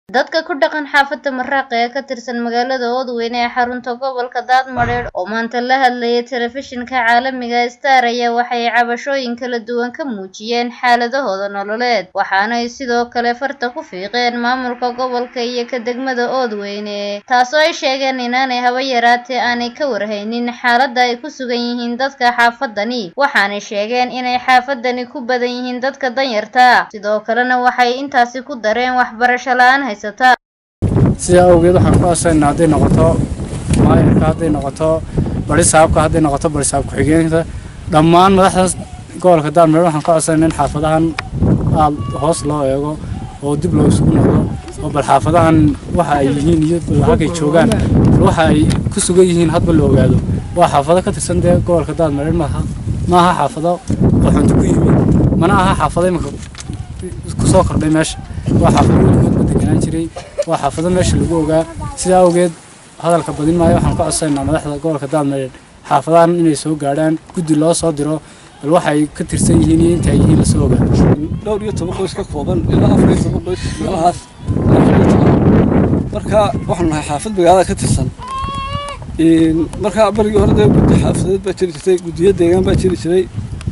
dadka ku dhaqan xaafadda Maraaqa ee ka tirsan magaalada Oodweyne ee xarunta gobolka Daadmareer oo maanta la hadlayay telefishinka caalamiga Star ayaa waxay cabashooyin kala duwan ka muujiyeen xaaladahooda nololeed waxaana ay sidoo kale farta ku fiiqeen maamulka gobolka iyo ka degmada Oodweyne taasoo ay sheegeen inaanay haba yaraatee aanay ka warhaynin xaaladda ay ku sugan yihiin dadka xaafadani waxaanay sheegeen inay xaafadani ku badan yihiin dadka danyarta sidoo kalena waxay intaasi ku dareen waxbarasho la-aan haysata sidaa awgeed waxaan ku aasaynaa hadday noqoto maayarka hadday noqoto bari saabka hadday noqoto bari saab ku-xigeenka dhammaan madaxdaas gobolka daadmareer waxaan ka codsanayna in xaafadahan aad hoos loo eego oo dib loo isugu noqdo oo bal xaafadahan waxa ay yihiin iyo halkay joogaan bal waxa ay ku sugan yihiin hadba la ogaado waa xaafado ka tirsan dee gobolka daadmareer maaha maaha xaafado qaxoonti ku yimid mana aha xaafado iminka kusoo kordhay meesha waa xaafado weligood ba deganaan jiray waa xaafado meesha lagu ogaa sidaa awgeed hadalka badin maayo waxaan ka codsaynaa madaxda gobolka daadmareer xaafadahan inay soo gaadhaan guddi loo soo diro bal waxay ka tirsan yihiin iyo inta ay yihiin lasoo ogaa dhowr iyo toban qoys ka kooban ilaa afar iyo toban qoys meelahaas marka waxaanu nahay xaafad magaalada ka tirsan marka barigii hore dee guddi xaafadeed baa jiri jirtay guddiyo deegaan baa jiri jiray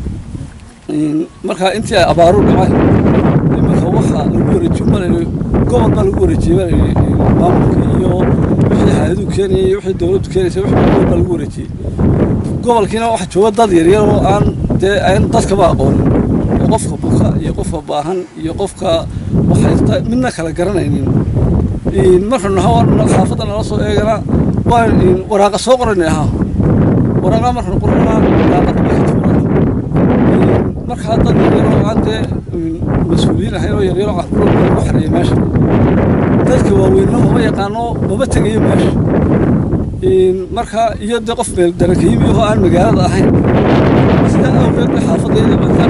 marka intii ay abaaru dhacay iminka waxa lagu wareejiyo malayni gobol baa lagu wareejiyey malayni maamulka iyo wixii hay-aduhu keenayay iyo wixii dowladdu keenaysay wixii gobol baa lagu wareejiyey gobolkiina waxaa jooga dad yaryar oo aan dee aan dadkaba aqoonin oo qofka buka iyo qofka baahan iyo qofka waxaysta midna kala garanaynin marka xaafadda nala soo eegana waa waraaqa soo qoranay ahaa waraaqa markaan qoranaa daaqada bay ka tuuraan markaa dad yaryaroo aan dee mas-uuliyiin ahayn oo yaryaroo carruur lagu xareeyay meesha dadka waaweynna mama yaqaano mama tegayo meesha marka iyo dee qof meel daranka yimi oo aan magaalada ahayn sidaa awgeed bay xaafaddeeda markaa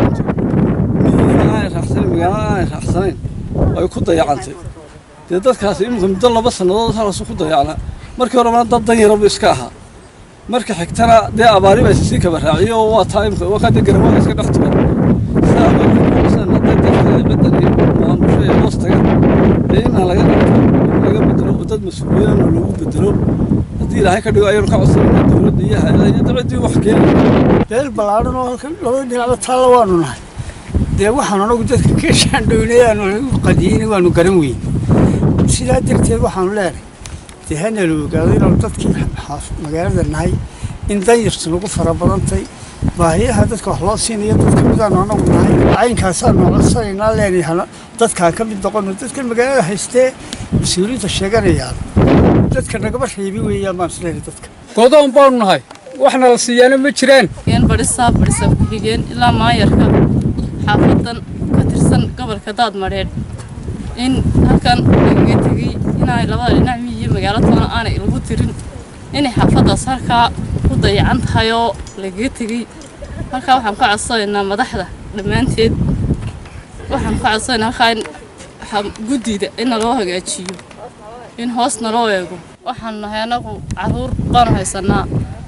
miyina aanay raacsanayn magaalada aanay raacsanayn ay ku dayacantay dee dadkaasi iminka muddo laba sannadood halaasu ku dayacnaa markii horena dad dan yarabu iska ahaa marka xigtana dee abaari baa sii kaba raaciyo oo waa taa imika waa kaa dee garamada iska dhex tugan sidaa awgeed dee dadka ciddan iyo maamusho ee hoos taga dee inaan laga dhigto laga bedelo oo dad mas-uuliyadana lagu bedelo haddii ilaahay ka dhigo ayaynu ka codsanayna dowladda iyo hay-adaha iyo dabaddii wax keeni deel ballaadhan oo halkan labada dhinacba taalla waanu nahay dee waxaan anagu dadka ka shaandhownayaan qadiini waanu garan weyn sidaa darteed waxaanu leenahay dee hana la ogaado inaanu dadkii magaalada nahay in danyartu nagu fara badantay baahiyaha dadka wax loo siinayo dad ka midaanu anagu nahay caynkaasaanu codsanaynaa leenahay dadkaan ka mid noqono dadkan magaalada haystee mas-uuliyiinta sheeganayaan dadka nagaba reebi weeyaan baan isleeyahay dadka godoon baanu nahay waxna la siiyaana ma jiraan barisaab barisaab ku-xigeen ilaa maayarka xaafadan ka tirsan gobolka daadmareer in halkan lagaga tegey inaanay labada dhinac miyiyo magaalo toona aanay lagu tirin inay xaafaddaas halkaa ku dayacan tahay oo lagaga tegey halkaa waxaan ka codsanaynaa madaxda dhammaanteed waxaan ka codsanaynaa halkaa in guddida in naloo hagaajiyo in hoos naloo eego waxaan nahay anagu carruur baanu haysanaa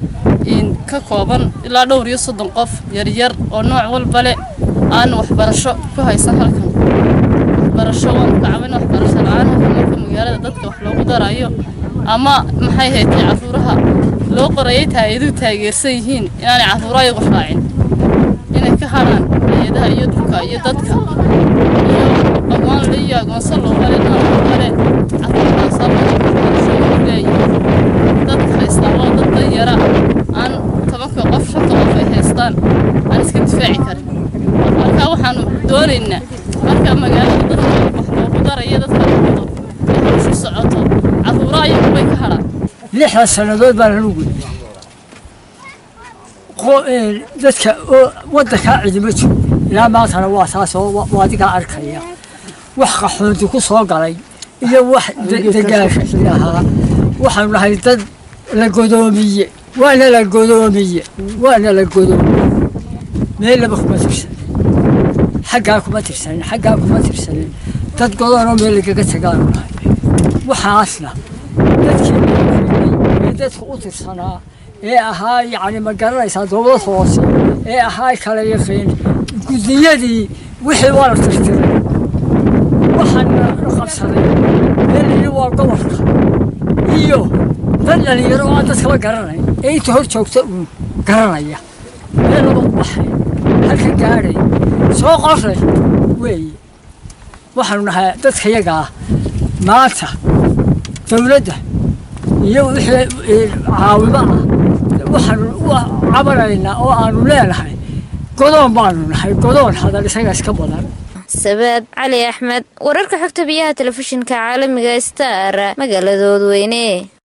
ka kooban ilaa dhowr iyo soddon qof yaryar oo nooc walba leh aan waxbarasho ku haysan halkan waxbarasho waanu ka cabin waxbarasho la-aan halkan marka magaalada dadka wax loogu darayo ama maxay haytay carruuraha loo qorayay hay-aduhu taageersan yihiin inaanay carruuro ayagu raacin inay ka hadhaan hay-adaha iyo dhulka iyo dadka iyo aqoon le iyo aqoonsan loogale noocale carruurtaasaa waxbarasho leeyihin dadka haystaa waa dad danyara aan tobanka qof shanta qof ay haystaan aan iska difaaci karin marka waxaanu doonaynaa marka magaalada dadka wax loogu daraya dadka noqdo waxu socoto carruuro ayagu bay ka hadhaan lixdan sannadood baa lagu gudbiya dadka waddankaa cidima jiro ilaa maantana waa taas oo adigaa arkaya wax qaxoonti ku soo galay iyo wax degaasha ahaa waxaanu nahay dad la godoomiye waana la godoomiye waana la godoomiye meellaba kuma tirsanin xaggaa kuma tirsanin xaggaa kuma tirsanin dad godoonoo meel lagaga tagaanu nahay waxaasna dadkii ee dadka u tirsanaa ee ahaa yacni ma garanaysaa dowlad hoose ee ahaa kala yaqiin guddiyadii wixii waa la tirtiray waxaana qabsaday meel yidhi waa gobolka iyo dad dhalinyaro oo aan dadkaba garanay ee inta hor joogta uun garanaya meel laba baxay halka gaadhay soo qoray weeye waxaanu nahay dadka yaga ah maanta dowladda iyo wixii caawimo ah waxaanu u cabanaynaa oo aanu leenahay godoon baanu nahay godoon hadal isaga iska badan sabaad cali axmed wararka xogta biyaha telefishinka caalamiga star magaaladooda weyne